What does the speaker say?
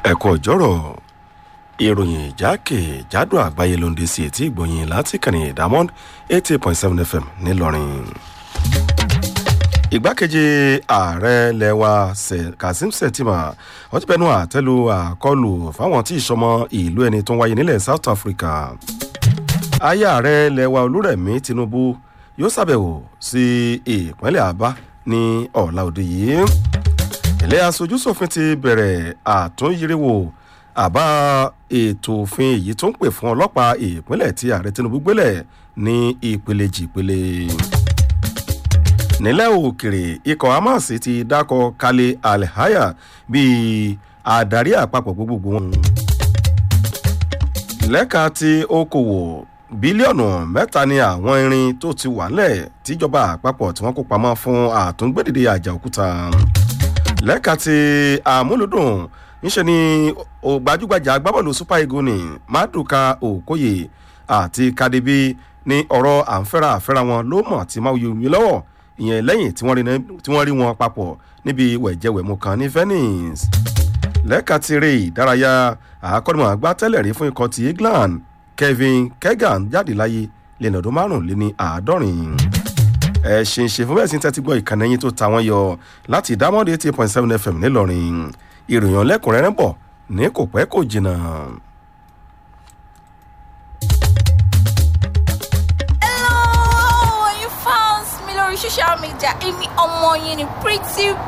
ẹ̀kọ́ ọ̀jọ́rọ̀ ìròyìn ìjákèjádò àgbáyé ló ń dé sí etí ìgbòyìn láti kànnì diamond eighty eight point seven fm ńìlọrin. ìgbákejì ààrẹ lẹwa kazeem shettima wọ́n ti bẹnu àtẹ́lu àkọlù fáwọn tí ìsọmọ ìlú ẹni tó ń wáyé nílẹ̀ south africa. aya ààrẹ lẹwa olúrẹ̀mí tinubu yóò ṣàbẹ̀wò sí ìpínlẹ̀ àbá ní ọ̀la òde yìí ilé aṣojúṣòfin ti bẹ̀rẹ̀ àtúnyíríwò àbá ètò òfin èyí tó ń pè fún ọlọ́pàá ìpínlẹ̀ tí ààrẹ tinubu gbélẹ̀ ní ìpele jìpele. nílẹ̀ òkèrè ikọ̀ hamas ti dákọ̀ kalẹ̀ alhaya bíi adarí àpapọ̀ gbogbogbò wọn. lẹ́ka ti okòwò bílíọ̀nù mẹ́ta ni àwọn irin tó ti wà lẹ̀ tíjọba àpapọ̀ tí wọ́n kó pamọ́ fún àtúngbèdìde àjà òkúta lẹ́ka ti àmúlùdùn ńṣe ni gbajúgbajà agbábọ́ọ̀lù super eagles ní maduka okoye àti kadibi ní ọ̀rọ̀ àǹfẹ́ra àfẹ́ra wọn ló mọ̀ tí máa yọ omi lọ́wọ́ ìyẹn lẹ́yìn tí wọ́n rí wọn papọ̀ níbi wẹ̀jẹ̀wẹ̀mú kan ní venice lẹ́ka ti eré ìdárayá àkọ́nìmọ̀ àgbá tẹ́lẹ̀ rí fún ikọ̀ ti england kevin kegan jáde láyé lẹ́nu ọdún márùnléní àádọ́rin ẹ ṣe ń ṣe fún bẹ́ẹ̀ sí tẹ́tí gbọ́ ìkànnì yín tó ta wọ́n yọ láti dámọ́dé eighty point seven fm ńìlọrin ìròyìn ọlẹ́kùnrẹ́rẹ́ bọ̀ ní kò pẹ́ kò jìnnà. hello you fans mi lórí social media èmi ọmọ yín ni pretty